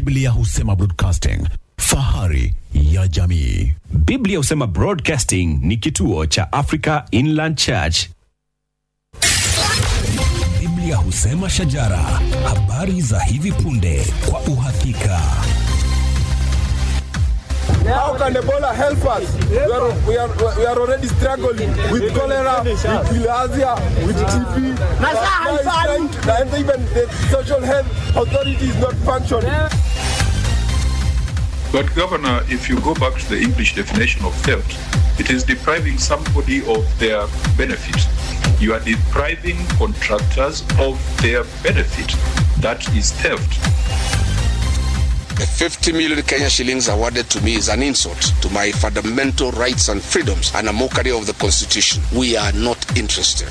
Biblia husema broadcasting, fahari ya jamii. Biblia husema Broadcasting ni kituo cha Africa Inland Church. Biblia husema shajara, habari za hivi punde kwa uhakika. How can Ebola help us? We are, we are, we are already struggling with cholera, with bilharzia, with TB. Now it's time- And even the social health authority is not functioning. But, Governor, if you go back to the English definition of theft, it is depriving somebody of their benefit. You are depriving contractors of their benefit. That is theft. The 50 million Kenya shillings awarded to me is an insult to my fundamental rights and freedoms and a mockery of the Constitution. We are not interested.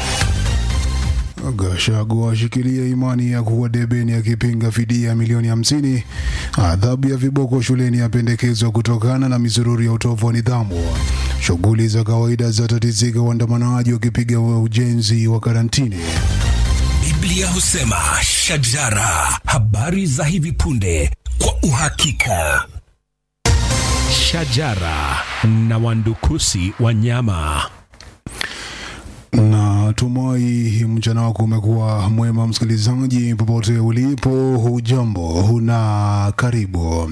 Gachagua ashikilia imani ya kuwa debeni akipinga fidia milioni hamsini. Adhabu ya viboko shuleni yapendekezwa kutokana na misururu ya utovu wa nidhamu. Shughuli za kawaida zatatizika, waandamanaji wakipiga ujenzi wa karantini. Biblia husema shajara, habari za hivi punde kwa uhakika. Shajara na wandukusi wa nyama. na tumai mchana wako umekuwa mwema msikilizaji popote ulipo hujambo na karibu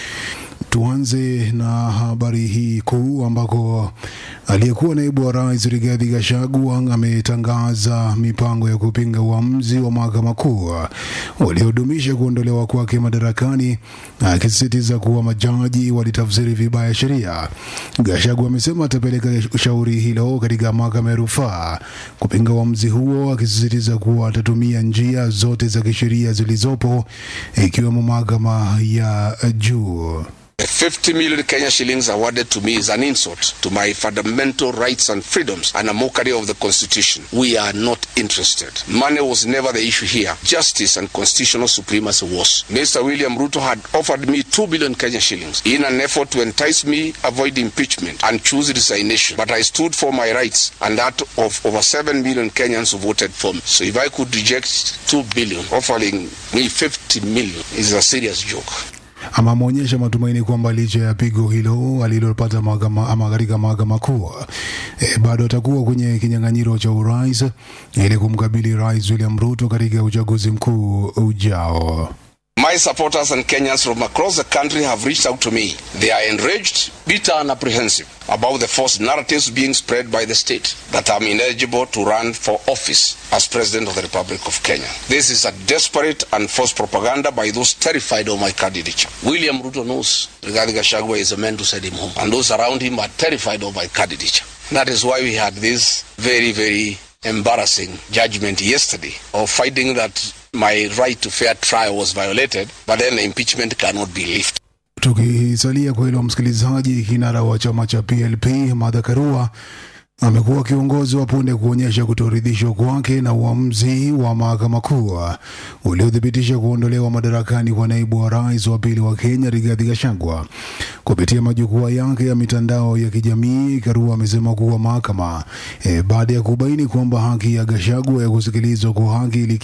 tuanze na habari hii kuu ambako aliyekuwa naibu wa rais Rigathi Gachagua ametangaza mipango ya kupinga uamuzi wa mahakama kuu waliodumisha kuondolewa kwake madarakani, akisisitiza kuwa majaji walitafsiri vibaya sheria. Gachagua amesema atapeleka shauri hilo katika mahakama ya rufaa kupinga uamuzi huo, akisisitiza kuwa atatumia njia zote za kisheria zilizopo ikiwemo mahakama ya juu. The 50 million Kenya shillings awarded to me is an insult to my fundamental rights and freedoms and a mockery of the Constitution. We are not interested. Money was never the issue here. Justice and constitutional supremacy was. Mr. William Ruto had offered me 2 billion Kenya shillings in an effort to entice me avoid impeachment and choose resignation. But I stood for my rights and that of over 7 million Kenyans who voted for me. So if I could reject 2 billion, offering me 50 million is a serious joke. ama ameonyesha matumaini kwamba licha ya pigo hilo alilopata mahakama ama katika mahakama kuu e, bado atakuwa kwenye kinyang'anyiro cha urais ili kumkabili rais William Ruto katika uchaguzi mkuu ujao. My supporters and Kenyans from across the country have reached out to me. They are enraged, bitter, and apprehensive about the false narratives being spread by the state that I'm ineligible to run for office as President of the Republic of Kenya. This is a desperate and false propaganda by those terrified of my candidature. William Ruto knows Rigathi Gachagua is a man to send him home, and those around him are terrified of my candidature. That is why we had this very, very embarrassing judgment yesterday of finding that my right to fair trial was violated, but then the impeachment cannot be lifted. Tukisalia kwa hilo, msikilizaji, kinara wa chama cha PLP Martha Karua amekuwa kiongozi wa punde kuonyesha kutoridhishwa kwake na uamuzi wa mahakama kuu uliothibitisha kuondolewa madarakani kwa naibu wa rais wa pili wa Kenya Rigathi Gachagua. Kupitia majukwaa yake ya mitandao ya kijamii, Karua amesema kuwa mahakama e, baada ya kubaini kwamba haki ya Gachagua ya kusikilizwa kwa haki ili